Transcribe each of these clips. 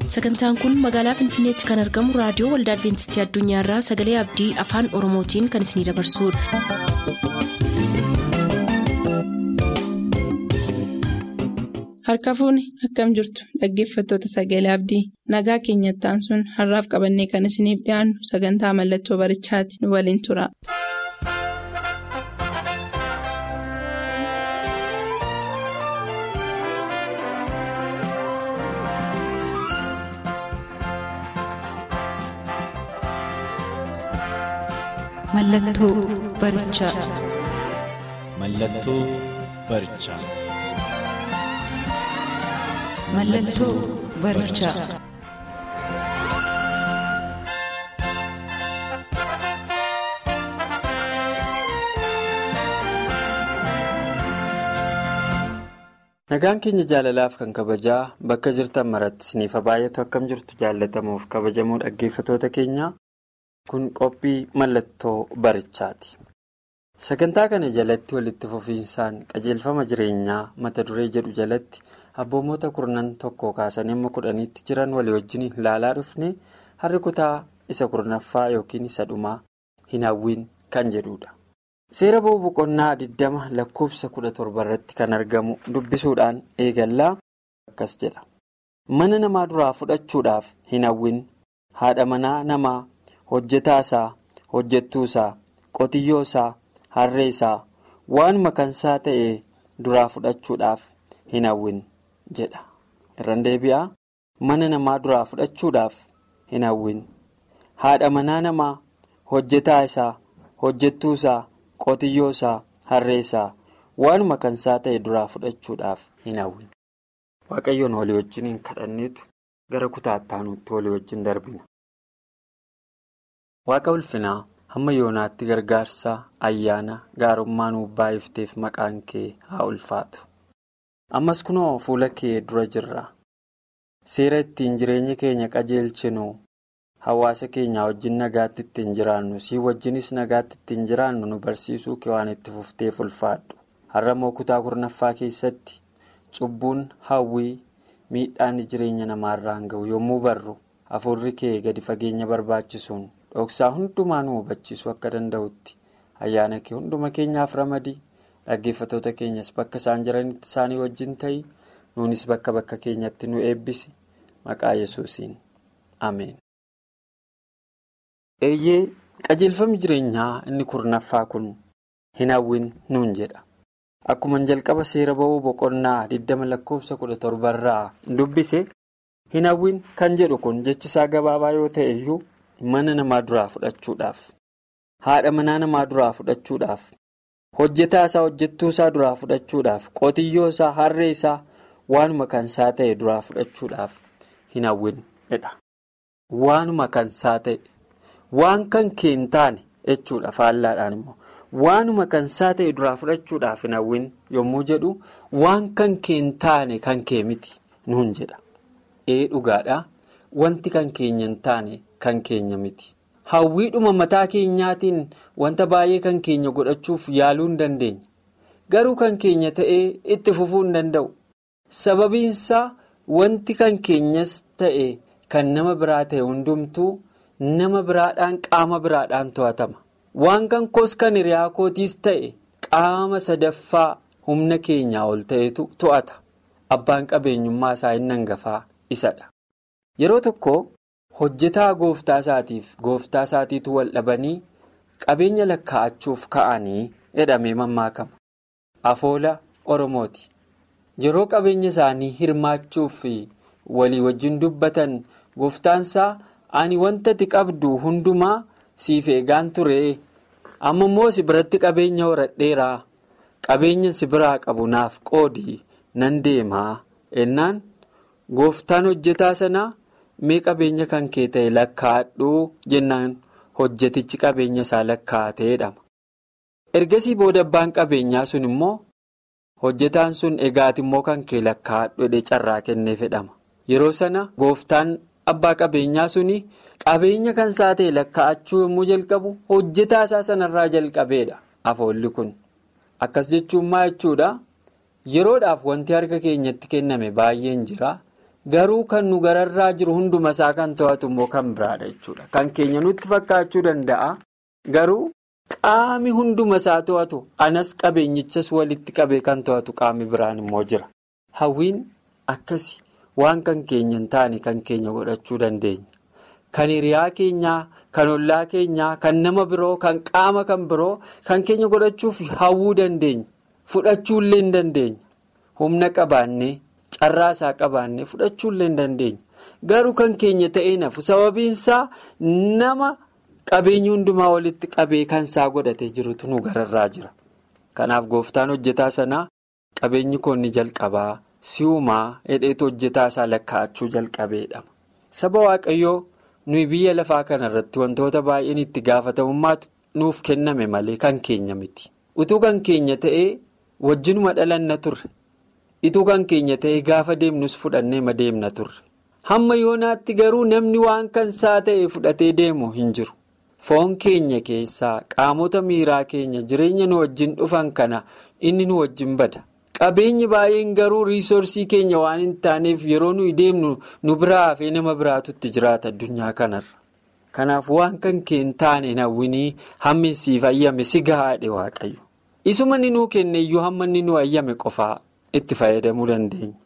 sagantaan kun magaalaa finfinneetti kan argamu raadiyoo waldaa adventistii addunyaarraa sagalee abdii afaan oromootiin kan isinidabarsudha. harka fuuni akkam jirtu dhaggeeffattoota sagalee abdii nagaa keenyattaan sun har'aaf qabannee kan isiniif dhiyaannu sagantaa mallattoo barichaati nu waliin tura. Mallattoo barichaa. Mallattoo barichaa. Mallattoo barichaa. Nagaan keenya jaalalaaf kan kabajaa bakka jirtan maratti isiniif baay'atu akkam jirtu jaallatamuuf kabajamoo dhaggeeffatoota keenyaa kun qophii mallattoo barichaati. Sagantaa kana jalatti walitti fufiinsaan qajeelfama jireenyaa mata duree jedhu jalatti abboommota kurnan tokko kaasanii amma kudhaniitti jiran walii wajjin ilaalaa dhufne har'i kutaa isa kurnaffaa yookiin isa dhumaa hin hawwiin kan jedhudha. Seera ba'uu boqonnaa 20 lakkoofsa 17 irratti kan argamu dubbisuudhaan eegallaa akkas jedha. Mana namaa duraa fudhachuudhaaf hin hawwin haadha manaa namaa hojjetaa isaa hojjettuu isaa qotiyyoo isaa harree isaa waanuma kansaa ta'e duraa fudhachuudhaaf hin hawwin jedha. Irraan deebi'aa mana namaa duraa fudhachuudhaaf hin hawwin haadha manaa namaa hojjetaa isaa hojjettuu isaa. qotiyyoo isaa harree isaa waanuma kansaa ta'e duraa fudhachuudhaaf hin hawwin waaqayyoon walii wajjin hin kadhanneetu gara kutaa ittaanuutti walii wajjin darbina. waaqa ulfinaa hamma yoonaatti gargaarsa ayyaana gaarummaa nuuf baay'ifteef maqaan kee haa ulfaatu ammas kunoo fuula kee dura jirra seera ittiin jireenya keenya qajeelchinu. hawaasa keenyaa wajjin nagaatti ittiin jiraannu sii wajjinis nagaatti ittiin jiraannu nu barsiisuu kee waan itti fufteef ulfaadhu har'a moo kutaa kurnaffaa keessatti cubbuun hawwii miidhaan jireenya namaarraan ga'u yommuu barru hafuurri kee gadi fageenya barbaachisuun dhoksaa hundumaa nu hubachiisuu akka danda'utti ayyaana kee hunduma keenyaaf ramadii dhaggeeffatoota keenyas bakka isaan jiranitti isaanii wajjin ta'ii nuunis bakka bakka keenyatti nu eebbisi maqaa yesuusiin ameen. eeyyee qajeelfamni jireenyaa inni kurnaffaa kun hin hawwin nuun jedha akkuma jalqaba seera ba'uu boqonnaa 20 lakkoofsa 17 irraa dubbise hin hawwin kan jedhu kun jechisaa gabaabaa yoo ta'e iyyuu mana namaa duraa fudhachuudhaaf haadha manaa namaa duraa fudhachuudhaaf hojjetaa isaa hojjettuu isaa duraa fudhachuudhaaf qotiyyoo isaa harree isaa waanuma kansaa ta'e duraa fudhachuudhaaf hin hawwin jedha waanuma kansaa ta'e. waan kan kee hin taane jechuudha faallaadhaan immoo waanuma kansaa ta'e duraa fudhachuudhaaf hin hawwin yommuu jedhu waan kan kee hin taane kan kee miti nuun jedha ee dhugaadhaa wanti kan keenya hin taane kan keenya miti hawwiidhuma mataa keenyaatiin wanta baay'ee kan keenya godhachuuf yaaluu hin dandeenya garuu kan keenya ta'ee itti fufuu hin danda'u sababiinsaa wanti kan keenyas ta'e kan nama biraa ta'e hundumtuu. nama biraadhaan qaama biraadhaan to'atama waan kan koos kan hiriyaa kootiis ta'e qaama sadaffaa humna keenyaa ol ta'etu to'ata abbaan qabeenyummaa isaa inni hangafaa isadha yeroo tokko hojjetaa gooftaa isaatiif gooftaa isaatiitu wal dhabanii qabeenya lakkaa'achuuf ka'anii jedhamee mammaakama afoola oromooti yeroo qabeenya isaanii hirmaachuuf walii wajjin dubbatan gooftaansaa. ani wanta ati qabdu hundumaa siif eegaan ture amma immoo si biratti qabeenya horadheeraa qabeenya si biraa qabu naaf qoodii nan deemaa ennaan gooftaan hojjetaa sanaa mee qabeenya kan kee ta'e lakkaa'adhu jennaan hojjetichi qabeenya isaa lakkaa'atee jedhama ergasii booda abbaan qabeenyaa sun immoo hojjetaan sun egaati immoo kan kee lakkaa'adhu jedhee carraa kennee fedhama yeroo sana gooftaan. Abbaa qabeenyaa suni qabeenya kan isaa ta'e lakkaa'achuu yommuu jalqabu hojjetaa isaa sanarraa jalqabeedha afoolli kun akkas jechuun maa jechuudha yeroodhaaf wanti harka keenyatti kenname baay'een jira garuu kan nu gararraa jiru hunduma isaa kan to'atu immoo kan biraadha jechuudha. Kan keenya nutti fakkaachuu danda'a garuu qaami hunduma isaa to'atu anas qabeenyichas walitti qabee kan to'atu qaami biraan immoo jira. Hawwiin akkasi waan kan keenya hin taane kan keenya godhachuu dandeenya. Kan hiriyaa keenyaa, kan ollaa keenyaa, kan nama biroo, kan qaama kan biroo kan keenya godhachuuf hawwuu dandeenya. Fudhachuullee hin dandeenya. Humna qabaannee, carraa isaa qabaannee fudhachuullee hin dandeenya. Garuu kan keenya ta'ee nafu sababiinsaa nama qabeenya hundumaa walitti qabee kan isaa godhatee jirutu nu gararraa jira. Kanaaf gooftaan hojjetaa sanaa qabeenyi koonni jalqabaa si'umaa hidheetu hojjetaa isaa lakkaa'achuu jalqabeedha. Saba Waaqayyoo nuyi biyya lafaa kanarratti wantoota baay'een itti gaafatamummaatu nuuf kenname malee kan keenya miti. Utuu kan keenya ta'ee wajjinuma dhalanna turre. Ituu kan keenya ta'ee gaafa deemnus fudhannee deemna turre. Hamma yoonaatti garuu namni waan kan isaa ta'e fudhatee deemu hin jiru. Foon keenya keessaa qaamota miiraa keenya jireenya nu wajjin dhufan kana inni nu wajjin bada. Qabeenyi baay'een garuu riisoorsii keenya waan hin taaneef yeroo nuyi deemnu nu biraa hafee nama biraatutti jiraata addunyaa kanarra. Kanaaf waan kan kee hin taane hawwinii hammi siif ayyame si gahaadhe waaqayyo. Isuma inni nuu kenne iyyuu hamma inni nu ayyame qofaa itti fayyadamuu dandeenya.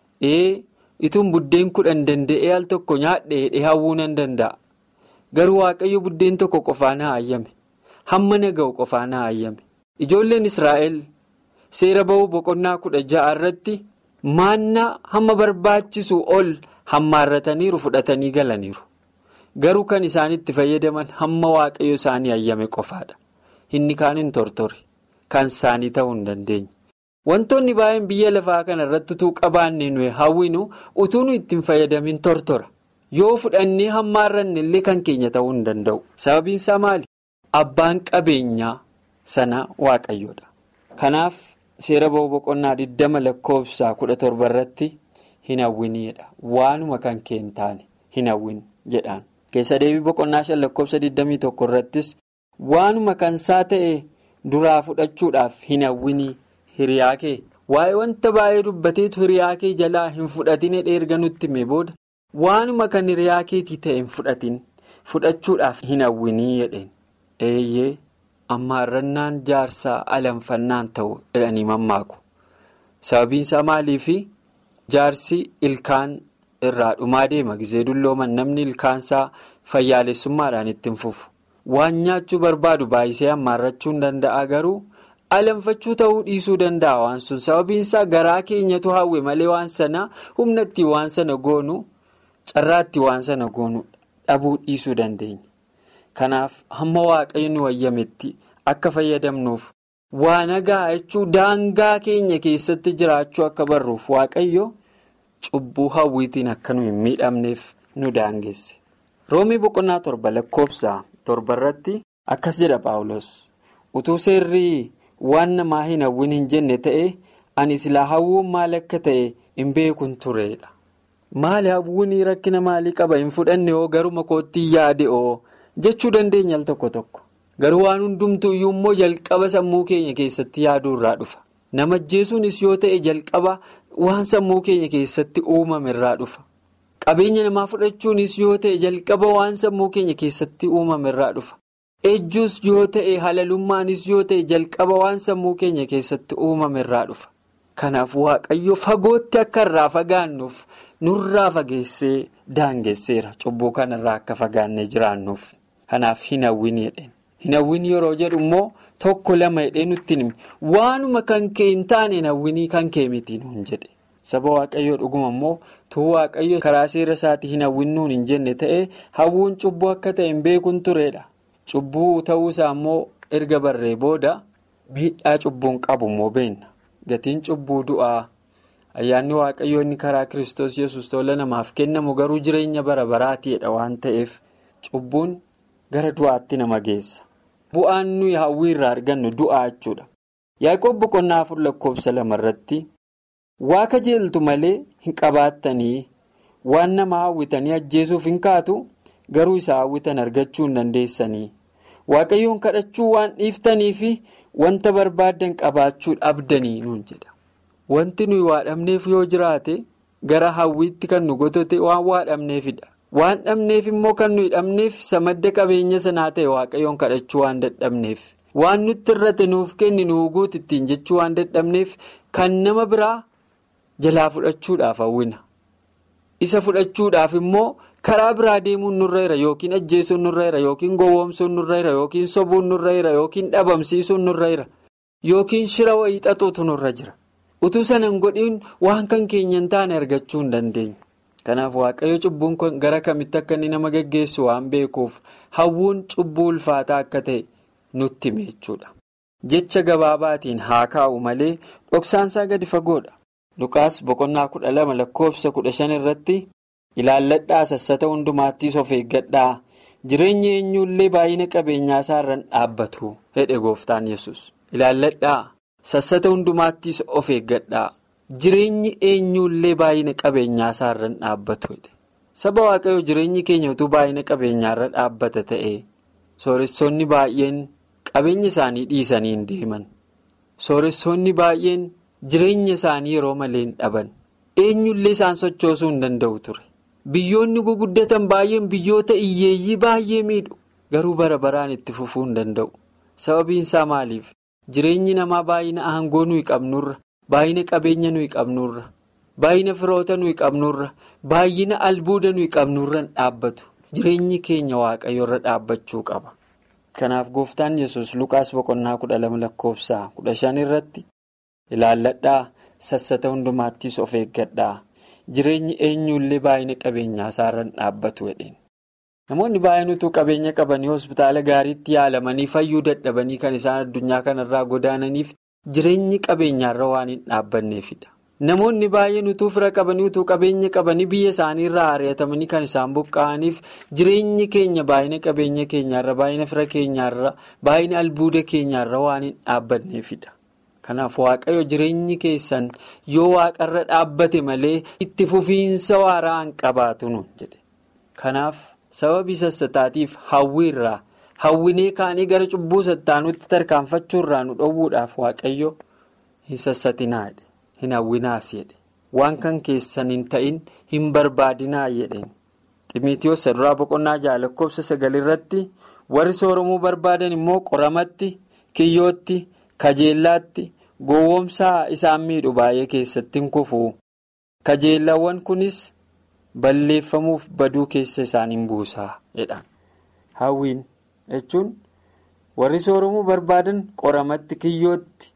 Ee ituun buddeen kudhan danda'ee al tokko nyaadhe hidhee hawwuu nan danda'a. Garuu waaqayyo buddeen tokko qofaa na ayyame. Hamma na ga'u qofaa na ayyame. Ijoolleen Israa'el seera ba'uu boqonnaa kudha ja'a irratti maannaa hamma barbaachisu ol hammaarrataniiru fudhatanii galaniiru. Garuu kan isaan itti fayyadaman hamma waaqayyo isaanii ayyame qofaadha. Inni kaan hin tortore. Kan isaanii ta'uu hin dandeenye. Wantoonni baay'een biyya lafaa kana irratti utuu qabaanne nuyi hawwinu utuu nu ittiin fayyadamin tortora. Yoo fudhannee hammaarranne illee kan keenya ta'uu hin danda'u. Sababiin isaa maali? Abbaan qabeenyaa sana waaqayyoodha. Kanaaf seera ba'uu boqonnaa 20 lakkoofsa 17 irratti hin hawwiniidha. Waanuma kan kee hin taane hin hawwin jedhaan. Keessa deebii boqonnaa 5 lakkoofsa 21 irrattis waanuma kan isaa ta'e duraa fudhachuudhaaf hin hawwinii hiriyaa kee. Waa'ee wanta baay'ee dubbateetu hiriyaa kee jalaa hin fudhatin erga nutti himee booda. Waanuma kan hiriyaa keetii ta'e hin fudhatin fudhachuudhaaf hin hawwinii jedheen eeyyee ammaarrannaan jaarsaa alanfannaan ta'u jedhanii mammaaku sababiin isaa maaliifi jaarsi ilkaan irraa dhumaa deema gisee dullooman namni ilkaansaa fayyaalessummaadhaan ittiin fufu waan nyaachuu barbaadu baay'isee ammaarrachuu hin danda'a garuu alanfachuu ta'uu dhiisuu danda'a waan sun sababiin isaa garaa keenyatu hawwe malee waan sana humna ittiin waan sana goonu. carraatti waan sana goonu dhabuu dhiisuu dandeenya. Kanaaf hamma waaqayyo nu wayyametti akka fayyadamnuuf waa nagaa jechuu daangaa keenya keessatti jiraachuu akka barruuf waaqayyo cubbuu hawwiitiin akka nu hin miidhamneef nu daangesse. Roomii boqonnaa torba lakkoofsa torba irratti akkas jedha Paawulos. Utuu seerri waan namaa hin hawwin hin jenne ta'e ani silaa hawwuun maal akka ta'e hin beekun tureedha. Maali hawwuun rakkina maalii qaba hin fudhanne hoo garuma kootti yaade hoo jechuu dandeenya al tokko tokko. Garuu waan hundumtuu iyyuu immoo jalqaba sammuu keenya keessatti yaaduu irraa dhufa. Nama ajjeesuunis yoo ta'e jalqaba waan sammuu keenya keessatti uumame irraa dhufa. Qabeenya namaa fudhachuunis yoo ta'e jalqaba waan sammuu keenya keessatti uumame irraa dhufa. Ejjuus yoo ta'e halalummaanis yoo ta'e jalqaba waan sammuu keenya keessatti uumame irraa dhufa. Kanaaf waaqayyo fagootti akka irraa fagaannuuf nurraa fageessee daangesseera cubbuu kanarraa akka fagaannee jiraannuuf. Kanaaf hin hawwin jedheen. Hin hawwin yeroo jedhu immoo tokko lama jedhee nutti himi waanuma kan kee hin taane hin hawwinii kan kee miti nuun jedhe. Saba waaqayyoo dhuguma immoo tuu waaqayyo karaa seera isaatii hin hawwinnuun hin jenne ta'ee hawwuun cubbuu akka ta'e hin beekuun turedha. Cubbuu ta'uusaa immoo erga barree booda miidhaa cubbuun qabu immoo beenna. Gatiin cubbuu du'aa ayyaanni waaqayyoo inni karaa kiristoos yesus tola namaaf kennamu garuu jireenya bara baraatiidha waan ta'eef cubbuun gara du'aatti nama geessa. Bu'aan nuyi hawwii irraa argannu du'aa jechuudha. Yaaqoob boqonnaa afur lakkoofsa lama irratti waa kajeeltu malee hin qabaattanii waan nama hawwitanii ajjeesuuf hin kaatu garuu isa hawwitan argachuu hin dandeessanii. Waaqayyoon kadhachuu waan dhiiftanii fi wanta barbaadan qabaachuu dhabdanii nuun jedha. Wanti nuyi waa dhabneef yoo jiraate gara hawwiitti kan nu gotote waan waa dhabneefidha. Waan dhabneef immoo kan nuyi dhabneef isa madda qabeenya sanaa ta'e waaqayyoon kadhachuu waan dadhabneef. Waan nutti irratti nuuf kenni nu guutu ittiin jechuu waan dadhabneef kan nama biraa jalaa fudhachuudhaaf hawwina. Isa fudhachuudhaaf immoo karaa biraa deemuun nurra jira yookiin ajjeesuun nurra jira yookiin gowwoomsuun nurra jira yookiin sobuun nurra jira yookiin dhabamsiisuun nurra jira yookiin shira wayii xaxuutu nurra jira. Utuu sana hin godhin waan kan keenya hin taane argachuu hin dandeenyu. Kanaaf waaqayyo cubbuun kun gara kamitti akka inni nama geggeessu waan beekuuf hawwuun cubbuu ulfaataa akka ta'e nutti hime jechuudha. Jecha gabaabaatiin haa kaa'u malee dhoksaansaa gadi fagoodha. Lukaas boqonnaa kudha lama lakkoofsa kudha shan irratti ilaalladhaa sassata hundumaattis of eeggadhaa jireenya eenyullee baay'ina qabeenyaa isaarraan dhaabbatu hedhe gooftaan yesus ilaalladhaa sassata hundumaattis of eeggadhaa jireenyi eenyullee baay'ina qabeenyaa isaarraan dhaabbatu hedhe saba waaqayyoo jireenyi keenya utuu baay'ina qabeenyaarra dhaabbata ta'e sooressoonni baay'een qabeenya isaanii dhiisanii hin deeman sooressoonni baay'een. Jireenya isaanii yeroo malee hin dhaban eenyullee isaan sochoosuu hin danda'u ture biyyoonni guguddatan baay'een biyyoota hiyyeeyyii baay'ee miidhu garuu bara baraan itti fufuu hin danda'u sababiin isaa maaliif jireenyi namaa baay'ina aangoo nuyi qabnurra baay'ina qabeenya nuyi qabnurra baay'ina firoota nuyi qabnurra baay'ina albuuda nuyi qabnurra hin dhaabbatu jireenyi keenya waaqayyoorra dhaabbachuu qaba kanaaf gooftaan yesus lukaas boqonnaa kudha lama lakkoofsa kudha shan irratti. ilaalladhaa sassata hundumaattis of eeggadhaa jireenyi eenyullee baay'ina qabeenyaa isaarraan dhaabbatu jedheen namoonni baay'een utuu qabeenya qabanii hospitaala gaariitti yaalamanii fayyuu dadhabanii kan isaan addunyaa kanarraa godaananiif jireenyi qabeenyaarra waan hin dhaabbanneefidha namoonni baay'een utuu fira qabanii utuu qabeenya qabanii biyya isaaniirraa ari'atamanii kan isaan buqqa'aniif jireenyi keenya baay'ina qabeenya keenyaarra baay'ina fira keenyaarra baay'ina albuuda keenyaarra waan hin dhaabbanneefidha. Kanaaf waaqayyo jireenyi keessan yoo waaqarra dhaabbate malee itti fufiinsa waaraa hin qabaatu nuun jedhe. Kanaaf sababii sassataatiif hawwiirraa hawwinee kaanii gara cubbuu sattaanutti tarkaanfachuurraa nu dhowwuudhaaf waaqayyo hin sassatinaa jedhe hin hawwinaas jedhe waan kan keessan hin ta'in hin barbaadinaa jedheen. Ximiitiyoos saduraa boqonnaa ja'a lakkoofsa sagalirratti warri sooromuu barbaadan immoo qoramatti kiyyootti. kajeellaatti gowwoomsaa isaan miidhu baay'ee keessatti hin kufu kajeellawwan kunis balleeffamuuf baduu keessa isaaniin buusaa jedhan hawwiin jechuun warri sooromuu barbaadan qoramatti kiyyootti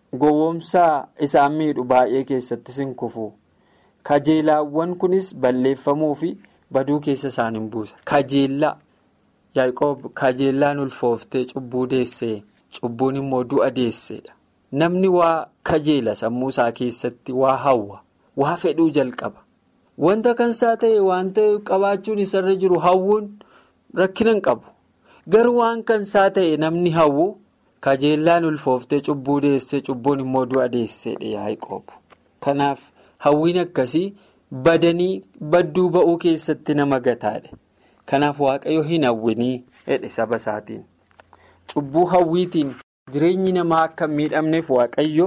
gowwoomsaa isaan miidhu baay'ee keessattis hin kufu kajeellawwan kunis balleeffamuu fi baduu keessa isaaniin buusa kajeellaa yaaqoob kajeellaan ulfooftee cubbuu deessee. Cubbuun immoo du'a deesseedha. Namni waa kajeela sammuu isaa keessatti waa hawwa waa fedhuu jalqaba. Wanta kansaa ta'e waan ta'e qabaachuun isarra jiru hawwuun rakkina hin qabu. Garuu waan kansaa ta'e namni hawwu kajeellaan ulfooftee cubbuu deessee cubbuun immoo du'a deesseedha yaaqoob. Kanaaf hawwiin akkasii badanii badduu ba'uu keessatti nama gataadha. Kanaaf waaqayyo hin hawwinii jedhe saba isaatiin. Cubbuu hawwiitiin jireenyi namaa akka hin miidhamneef waaqayyo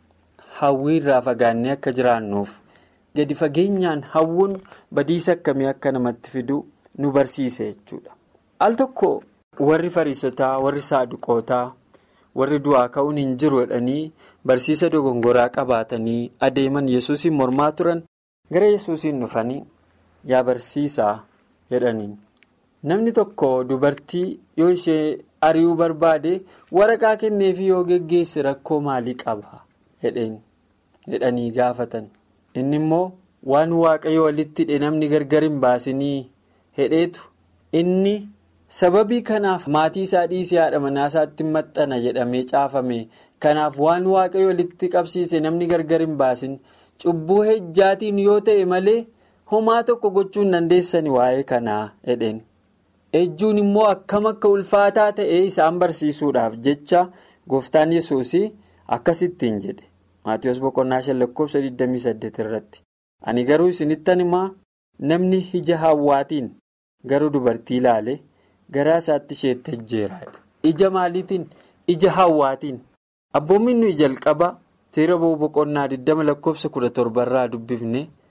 hawwii irraa fagaannee akka jiraannuuf gadi fageenyaan hawwuun badiisa akkamii akka namatti fidu nu barsiise jechuudha. Al tokko warri fariisotaa warri saaduqootaa warri du'aa ka'uun hin jiru jedhanii barsiisa dogongoraa qabaatanii adeeman yesuusiin mormaa turan gara yesuusiin dhufanii yaa barsiisaa jedhaniin. Namni tokko dubartii yoo ishee ari'uu barbaade waraqaa kenneefi yoo geggeesse rakkoo maalii qaba jedhanii gaafatan. Inni immoo waan waaqayyo walitti hidhe namni gargar hin baasinii hedheetu inni sababii kanaaf maatii isaa dhiisee haadha manaa isaatti maxxana jedhamee caafame kanaaf waan waaqayyo walitti qabsiise namni gargar hin baasin cubbuu hejjaatiin yoo ta'e malee homaa tokko gochuu hin dandeessani waa'ee kanaa jedheen. ejjuun immoo akkam akka ulfaataa ta'e isaan barsiisuudhaaf jecha gooftaan yesuus akkasittiin jedhe maatiyoos boqonnaa shan lakkoofsa 28 irratti ani garuu isinittan himaa namni ija hawwaatiin garuu dubartii ilaale garaa isaatti isheetti ejjeera ija maaliitiin ija hawwaatiin abboommii nuyi jalqaba seera boqonnaa 20 lakkoofsa 17 irraa dubbifne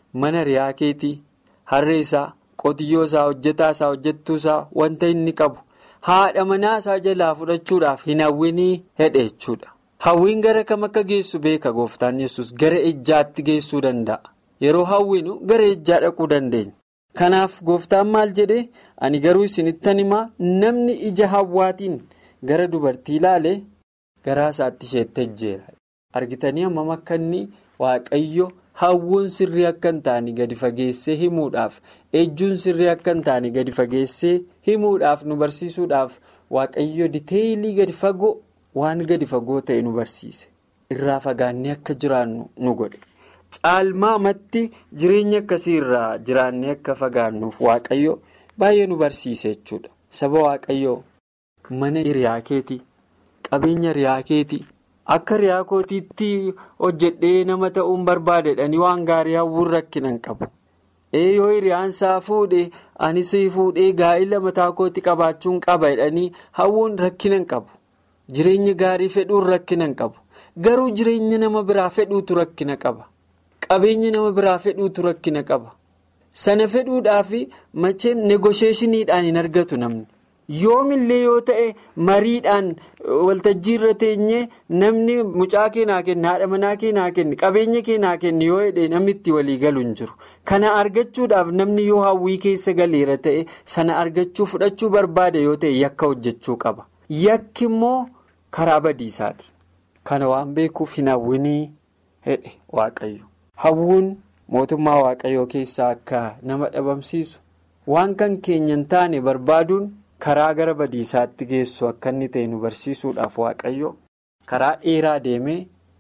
mana riyaa keetii harree isaa qotiyyoo isaa hojjetaa isaa hojjettuu isaa wanta inni qabu haadha manaa isaa jalaa fudhachuudhaaf hin hawwinii hedhe jechuudha. Hawwiin gara kam akka geessu beeka gooftaan yesus gara ejjaatti geessuu danda'a. Yeroo hawwinu gara ejjaa dhaquu dandeenya. Kanaaf gooftaan maal jedhee ani garuu isinittan himaa namni ija hawwaatiin gara dubartii ilaalee garaa isaatti isheetti ejjeera. Argitanii hammam akka inni waaqayyo hawwuun sirrii akka hin taane gadi fageessee himuudhaaf ejjuun sirrii akka hin taane gadi fageessee himuudhaaf nu barsiisuudhaaf waaqayyo diteeyilii gadi fagoo waan gadi fagoo ta'e nu barsiise. Irraa fagaannee akka jiraannu nu godhe. Caalmaamatti jireenya akkasii irraa jiraannee akka fagaannuuf waaqayyo baay'ee nu barsiise jechuudha. Saba waaqayyoo mana hiriyaa keetii qabeenya hiriyaa keetii akka hiriyaa kootiitti hojjedhee nama ta'uun barbaadedhanii waan gaarii hawwuun rakkina hin qabu. Ee yoo hiriyaan isaa fuudhee anis fuudhee gaa'ila mataa kootii qabaachuun qaba jedhanii hawwuun rakkina hin qabu. Jireenya gaarii fedhuun rakkina hin qabu. Garuu jireenya nama biraa fedhuutu rakkina qaba. Qabeenya nama biraa fedhuutu rakkina qaba. Sana fedhuudhaaf macheem negosheeshiniidhaan hin argatu namni. Yoomillee yoo ta'e mariidhaan waltajjii irra teenyee namni mucaa keenyaa kenni haadha manaa keenyaa kenni qabeenya keenyaa kenni yoo hidhee namni itti walii galu hin jiru. Kana argachuudhaaf namni yoo hawwii keessa galeera ta'e sana argachuu fudhachuu barbaade yoo ta'e yakka hojjechuu qaba. Yakki immoo karaa badiisaati. Kana waan beekuuf hin hawwinii hedhe waaqayyo. Hawwuun mootummaa waaqayyoo keessaa akka nama dhabamsiisu waan kan keenya hin taane barbaaduun karaa gara badiisaatti geessu akka inni ta'e nu barsiisuudhaaf waaqayyo karaa dheeraa deemee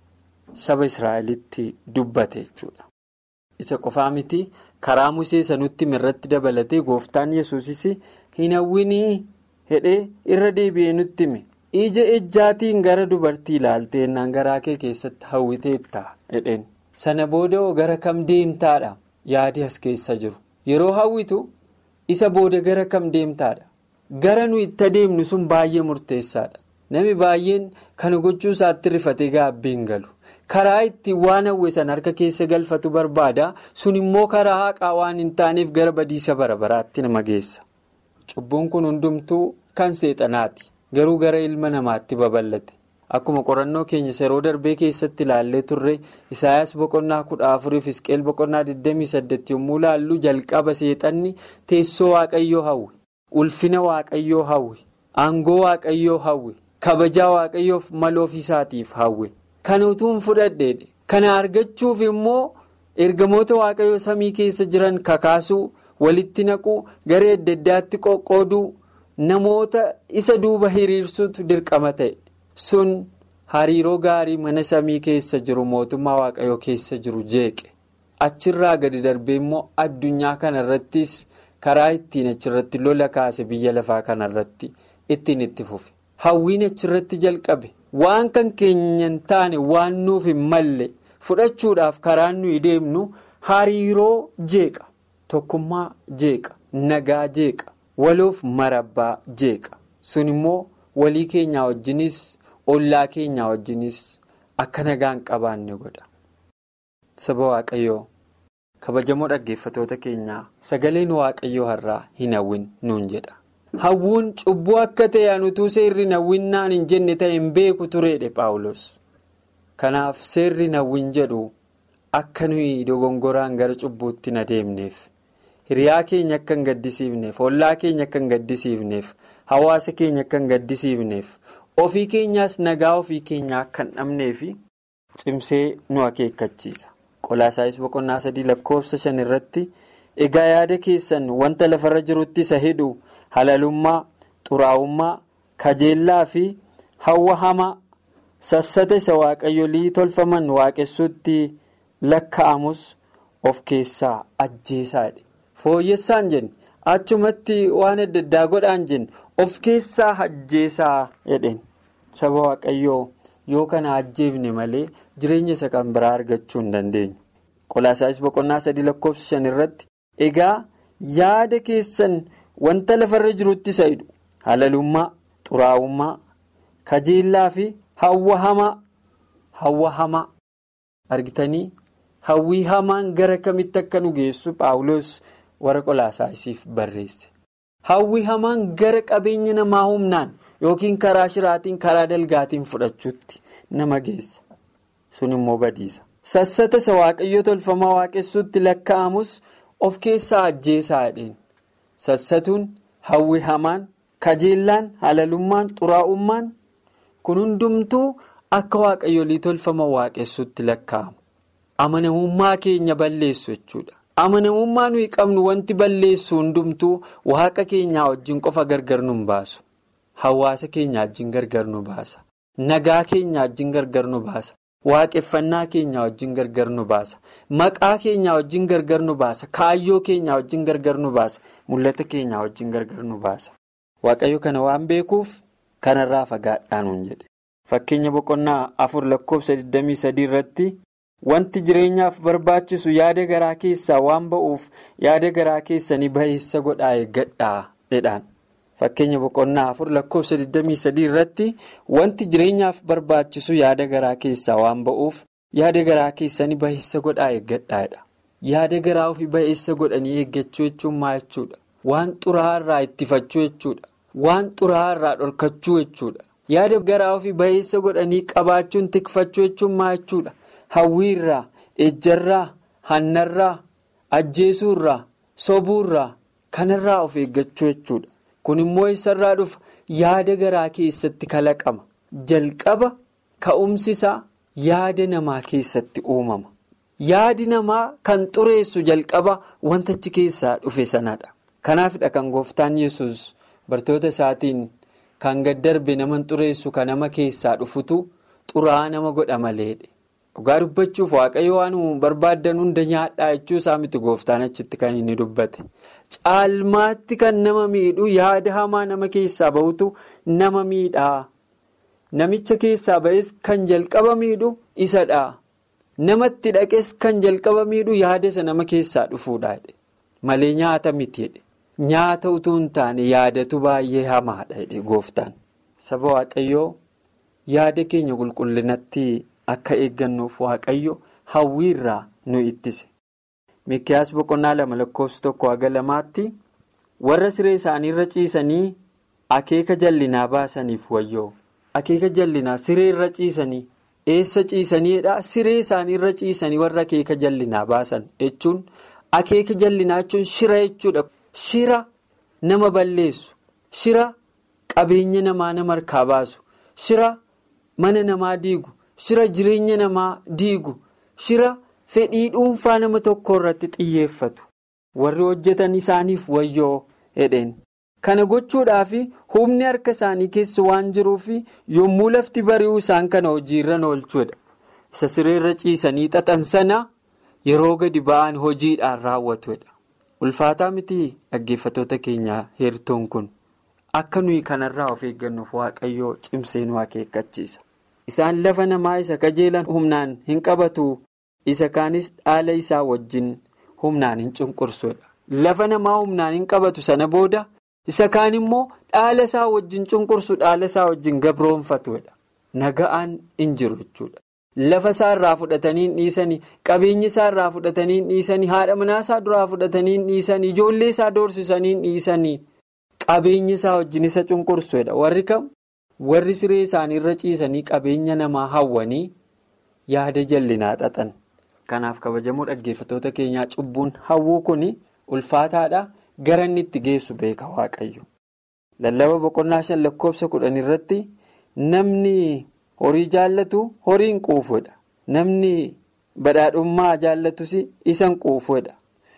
saba Israa'elitti dubbate jechuudha. Isa qofaa miti karaa musee sanutti irratti dabalatee gooftaan yesuusis hin hawwinii hedhee irra deebi'ee nutti hime. Ija ejjaatiin gara dubartii ilaaltee naan garaa kee keessatti hawwiteetta jedheen. Sana booda gara kam deemtaadha yaadi as keessa jiru. Yeroo hawwitu isa booda gara kam deemtaadha. Gara nu itti adeemnu sun baay'ee murteessaadha. Namni baay'een kana gochuu isaatti rifatee gaabbii hin galu. Karaa ittiin waan hawwe san harka keessa galfatu barbaada. Sun immoo karaa haqaa waan hin taaneef gara badiisa bara baraatti nama geessa. Cubbuun kun hundumtuu kan seexanaati. Garuu gara ilma namaatti babal'ate. Akkuma qorannoo keenya yeroo darbee keessatti ilaallee turre Isaayyaas boqonnaa kudha afuriif Isqeel boqonnaa 28 yommuu ilaallu jalqaba seexanni teessoo waaqayyoo hawwe, ulfina waaqayyoo hawwe, aangoo waaqayyoo hawwe, kabajaa waaqayyoof mala ofiisaatiif hawwe. Kana utuun fudhadheedha. Kana argachuuf immoo ergamoota waaqayyoo samii keessa jiran kakaasuu, walitti naquu, garee adda addaatti qoqqooduu, namoota isa duuba hiriirsuutu dirqama ta'e. sun hariiroo gaarii mana samii keessa jiru mootummaa waaqayyoo keessa jiru jeeqe achirraa gadi darbee immoo addunyaa kanarrattis karaa ittiin achirratti lola kaase biyya lafaa kanarratti ittiin itti fufe hawwiin achirratti jalqabe waan kan keenya hin taane waan nuuf hin malle fudhachuudhaaf karaan nuyi deemnu hariiroo jeeqa tokkummaa jeeqa nagaa jeeqa waloof marabbaa jeeqa sun immoo walii keenyaa wajjinis. ollaa keenyaa wajjinis akka nagaan qabaanne godha. Saba Waaqayyoo kabajamoo dhaggeeffatoota keenyaa sagaleen Waaqayyoo har'aa hin hawwin nuun jedha. Hawwuun cubbuu akka ta'e anutuu seerri hin hawwinnaan hin jenne ta'e hin beeku tureedhe Paawulos. Kanaaf seerri hin hawwin jedhu akka nuyi dogongoraan gara cubbuutti hin adeemneef hiriyaa keenya akka hin gaddisiifneef ollaa keenya akka hin gaddisiifneef hawaasa keenya akka hin gaddisiifneef. ofii keenyaas nagaa ofii keenyaa akka hin dhabnee fi cimsee nu akeekkachiisa qolaasaayis boqonnaa sadii lakkoofsa shan irratti egaa yaada keessan wanta lafarra jirutti isa hidhu halalummaa xuraa'ummaa kajeellaa fi hawwa hamaa sassata isa waaqayyolii tolfaman waaqessuutti lakka'amus of keessaa ajjeesaadha fooyyessaan jenne achumatti waan adda addaa godhaan jenne of keessaa ajjeesaa jedheen. Saba Waaqayyoo yoo kana ajjeefne malee jireenya isa kan biraa argachuu hin dandeenyu. Qolaasaayis boqonnaa sadii lakkoofsa shan irratti egaa yaada keessan wanta lafarra jirutti isa hidhu halalummaa, xuraa'ummaa, kajeellaa fi hawwa hamaa hawwa hamaa argitanii hawwii hamaan gara kamitti akka nu geessu paawuloos warra qolaasaayisiif barreesse. Hawwii hamaan gara qabeenya namaa humnaan yookiin karaa shiraatiin karaa dalgaatiin fudhachuutti nama geessa. Sun immoo badiisa. Sassata isa waaqayyo tolfamaa waaqessuutti lakkaa'amus of keessaa ajjeesaa jedheen. Sassatuun hawwii hamaan, kajeellaan, halalummaan, xuraa'ummaan kun hundumtuu akka waaqayyolii tolfama waaqessuutti lakkaa'amu. Amanamummaa keenya balleessu jechuudha. Amanamummaa nuyi qabnu wanti balleessu hundumtuu waaqa keenyaa wajjin qofa gargar nu baasu. Hawaasa keenya wajjin gargar nu baasa. Nagaa keenya wajjin gargar nu baasa. Waaqeffannaa keenya wajjin gargar nu baasa. Maqaa keenya wajjin gargar nu baasa. Kaayyoo keenya wajjin gargar nu baasa. Mul'ata keenya wajjin gargar nu baasa. Waaqayyo kana waan beekuuf kanarraa fagaadhaa nuun jedhe. Fakkeenya boqonnaa afur lakkoofsa 23 irratti wanti jireenyaaf barbaachisu yaada garaa keessaa waan ba'uuf yaada garaa keessanii baheessa godhaa eeggadhaa jedhaan. Fakkeenya boqonnaa afur lakkoofsa 23 irratti wanti jireenyaaf barbaachisu yaada garaa keessaa waan ba'uuf yaada garaa keessanii baheessa godhaa eeggadhaadha. Yaada garaa ofii baheessa godhanii eeggachuu jechuun maal jechuudha? Waan xuraa'aa irraa ittifachuu jechuudha. Waan xuraa'aa irraa dhorkachuu jechuudha. Yaada garaa ofii baheessa godhanii qabaachuun tikfachuu jechuun maal jechuudha? Hawwiirraa, ejjarraa, hannarraa, ajjeesuurraa, sobuurraa kanarraa of eeggachuu jechuudha. Kun immoo eessarraa dhufa yaada garaa keessatti kalaqama. Jalqaba ka'umsi isaa yaada namaa keessatti uumama. Yaadi namaa kan xureessu jalqaba wantachi keessaa dhufe sanadha. Kanaafidha kan gooftaan yesus bartoota isaatiin kan gad darbe nama xureessu kan nama keessaa dhufutu xuraa'aa nama godha maleedha. Dhugaa dubbachuuf waaqayyo waan barbaaddan hunda nyaadhaa jechuu isaa miti gooftaan achitti kan inni dubbate. Caalmaatti kan nama miidhu yaada hamaa nama keessaa bahutu nama miidhaa. Namicha keessaa ba'es kan jalqaba miidhu isadha. Namatti dhaqes kan jalqaba miidhu yaada isa nama keessaa dhufuudha. Malee nyaata miti. Nyaata utuu hin taane yaadatu baay'ee hamaadha gooftaan. Saba waaqayyoo yaada keenya qulqullinatti akka eeggannuuf waaqayyo hawwiirraa nu ittise. Mikiyaas boqonnaa lama lakkoofsa tokko haga lamaatti warra siree isaaniirra ciisanii akeeka jallinaa baasaniif wayyoo. Akeeka jallinaa siree irra ciisanii eessa ciisaniidha siree isaaniirra ciisanii warra akeeka jallinaa baasan jechuun akeeka jallinaa jechuun shira jechuudha. Shira nama balleessu, shira qabeenya namaa nama harkaa baasu, shira mana namaa diigu, shira jireenya namaa diigu, shira fedhii dhuunfaa nama tokko irratti xiyyeeffatu. Warri hojjetan isaaniif wayyoo jedheen. Kana gochuudhaaf humni harka isaanii keessa waan jiruuf yommuu lafti bari'uu isaan kana hojiirra oolchuudha. Isa sireerra ciisanii xaxan sana yeroo gadi ba'an hojiidhaan raawwatudha. Ulfaataa miti dhaggeeffatoota keenyaa heertuun kun akka nuyi kanarraa of eeggannuuf waaqayyoo cimsee nu akeekkachiisa. Isaan lafa namaa isa kajeelan humnaan hin qabatu isa kaanis dhaala isaa wajjin humnaan hin cunqursudha. Lafa namaa humnaan hin qabatu sana booda isa kaan immoo dhaala isaa wajjin cunqursu dhaala isaa wajjin gabroonfatudha. Naga'aan hin jiru jechuudha. Lafa isaa irraa fudhatanii dhiisanii qabeenya isaa irraa fudhatanii dhiisanii haadha manaa isaa duraa fudhatanii dhiisanii ijoollee isaa doorsisanii dhiisanii qabeenya isaa wajjin isa cunqursuudha. Warri kam warri siree isaanii irra ciisanii qabeenya namaa hawwanii yaada jallinaa xaxan. Kanaaf kabajamoo dhaggeeffatoota keenyaa cubbuun hawwuu kun ulfaataadha gara inni itti geessu beeka waaqayyo. Lallaba boqonnaa shan lakkoofsa kudhan irratti namni. Horii jaallatu horiin quufuudha. Namni badhaadhummaa jaallatus isan quufuudha.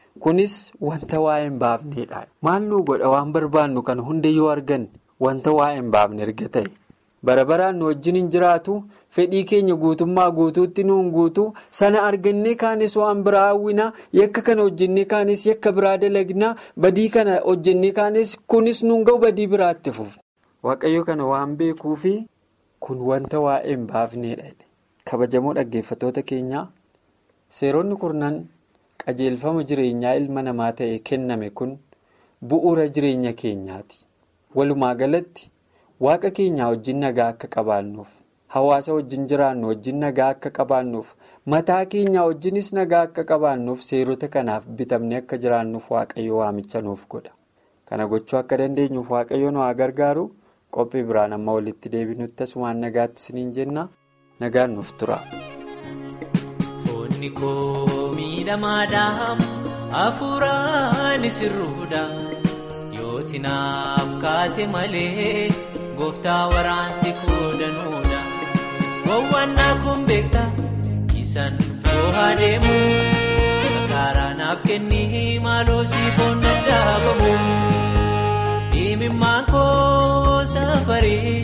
Kunis wanta waa'ee hin baafneedha. Maal nu godha waan barbaannu kana hunda yoo arganne wanta waa'ee hin baafne erga ta'e. Bara baraan nu wajjin hin jiraatu fedhii keenya guutummaa guutuutti nuun guutu sana argannee kaanis waan biraa hawwinaa yakka kana hojjennee kaanis yakka biraa dalagnaa badii kana hojjennee kaanis kunis nuun ga'u badii biraatti fufna. Waaqayyo kana waan beekuufi. Kun wanta waa'ee hin baafneedha. Kabajamoo dhaggeeffatoota keenyaa seeronni kurnan qajeelfama jireenyaa ilma namaa ta'e kenname kun bu'uura jireenya keenyaati. Walumaa galatti waaqa keenyaa wajjin nagaa akka qabaannuuf hawaasa wajjin jiraannu wajjin nagaa akka qabaannuuf mataa keenya wajjinis nagaa akka qabaannuuf seerota kanaaf bitamne akka jiraannuuf waaqayyo waamicha nuuf godha. Kana gochuu akka dandeenyuuf waaqayyo nu haa gargaaru qophii biraan amma walitti deebinutti asumaan nagaatti isiniin jenna nagaan nuuf tura. Foonni koo miidhamaadhaan hafuuraan sirruudha yooti naaf kaate malee gooftaa waraansi koo danuudha. Wawwaannaa kun beektaa isaan boohaa deemu karaa naaf kennii maaloo siifoon dadhaabamu. Himimmaan koo safarii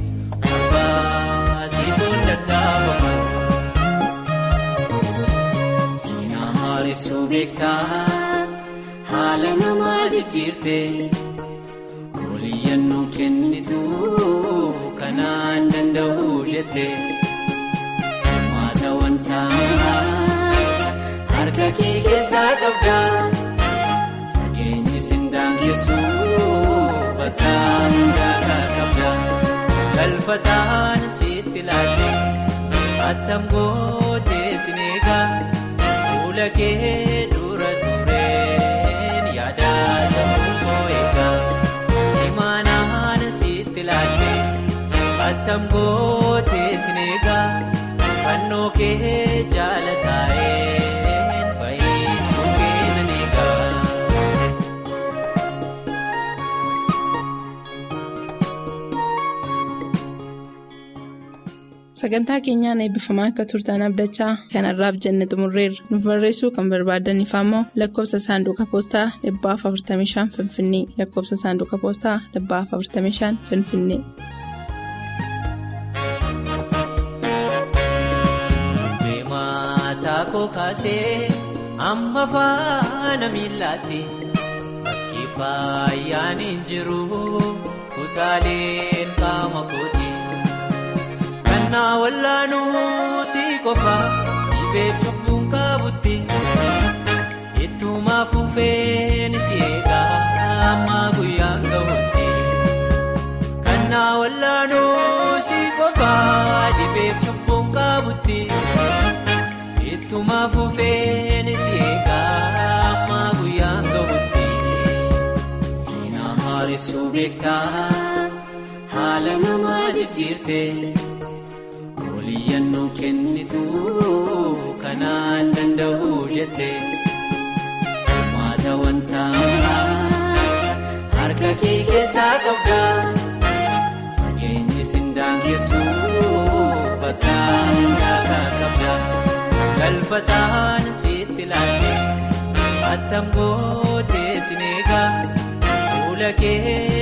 abbaa siifoon dadhaabamu. Siinaa haaressuu beektaa haala namaa jijjiirte oliyyannoo kennitu kanaan danda'uu jette maata wanta harka kee keessaa qabda fageenyi sindaangeessu bakka hundaa qabda galfataan sitti laalle attam gootee sineegaa fuula kee dura tureen yaadatamuu koo eegaa imaanaan sitti laalle attam gootee sineegaa fannoo kee jaalataa'een fayyisuu kee nan eegaa. Sagantaa keenyaan eebbifamaa akka turtan abdachaa kanarraaf jenne xumurreerra. Nuuf barreessuu kan barbaadaniif ammoo lakkoofsa saanduqa poostaa 45 Finfinnee lakkoofsa saanduqa poostaa 45 Finfinnee. Deemataa koo kaasee amma faana miillaatti bakki faayaan hin jiru kutaaleen qaama kooti. Kannaa wallaanuu si qofa dhibee cubbuun qabutti ittuma fufeen si eegaa amma guyyaan gahutti. Kannaa wallaanuu si qofa dhibee cubbuun qabutti ittuma fufeen si eegaa amma guyyaan gahutti. Siinaa haaressuu beektaa haala namaa jijjiirte. Oliyyannoo kennitu kanaan danda'uu jette maata wanta harka kee keessaa qabda fageenyi sindaangeessu bakka hundaa qabda galfataan sitti laalle attam gootee sineegaa fuula kee